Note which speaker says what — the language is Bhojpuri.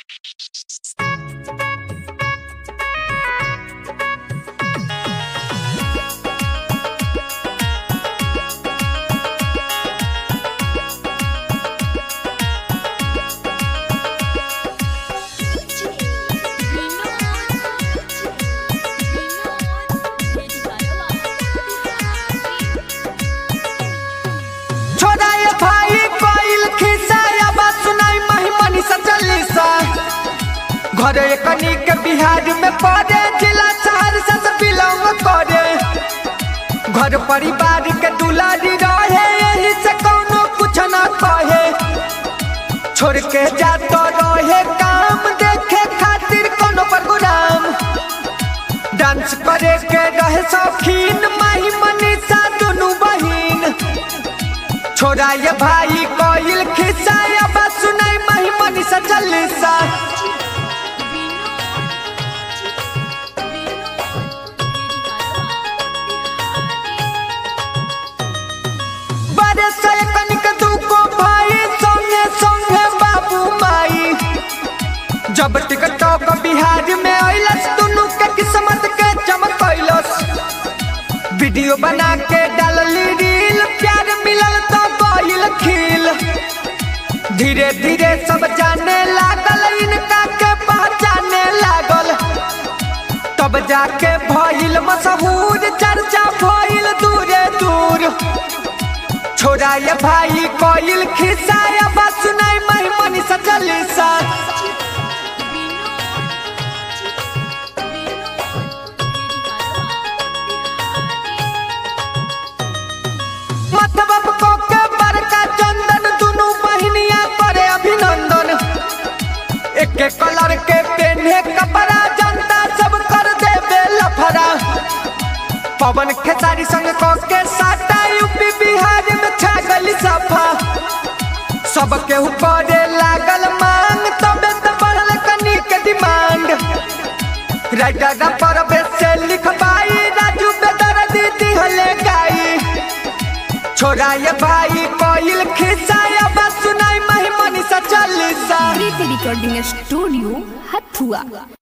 Speaker 1: छोड़ाए भाई कोइल खिसाया बात सुनाई महिमनी सचलिसा घरे कनी के बिहार में पड़े जिला शहर से सब बिलोंग करे घर परिवार के दुलारी रहे यही से कोनो कुछ ना कहे छोड़ के जातो रहे काम देखे खातिर कोनो प्रोग्राम डांस करे के रहे शौकीन महिमनी सा दुनू बहिन छोड़ाए भाई कोइल खिसाया बस सुनाई महिमनी सचलिसा बड़े से कनिक दुको भाई संगे संगे बाबू माई जब टिकटॉक बिहार में अइलस दुनू के किस्मत के चमकैलस वीडियो बना के डालली रील प्यार मिलल तो गइल खिल धीरे धीरे सब जाने लागल इनका के पहचाने लागल तब जाके भइल मशहूर चर्चा भइल दूरे दूर छोड़ाए भाई कोइल खिसाया बस सुनाई महिमनी सचलिसा मतलब को के बड़का चंदन दुनू बहिनिया करे अभिनंदन एक एक कलर के पेन्हे कपड़ा जनता सब कर देबे लफड़ा पवन खेसारी संग को के साटा यूपी बिहार में छा गली सफा सब के ऊपर लागल मांग तबे तो बढ़ल कनी के डिमांड राइटर पर से लिखवाई राजू बेदर दीदी हले गाई छोड़ाए भाई कोइल खिसाया बस सुनाई महिमनी सचलिसा
Speaker 2: प्रीति रिकॉर्डिंग स्टूडियो हथुआ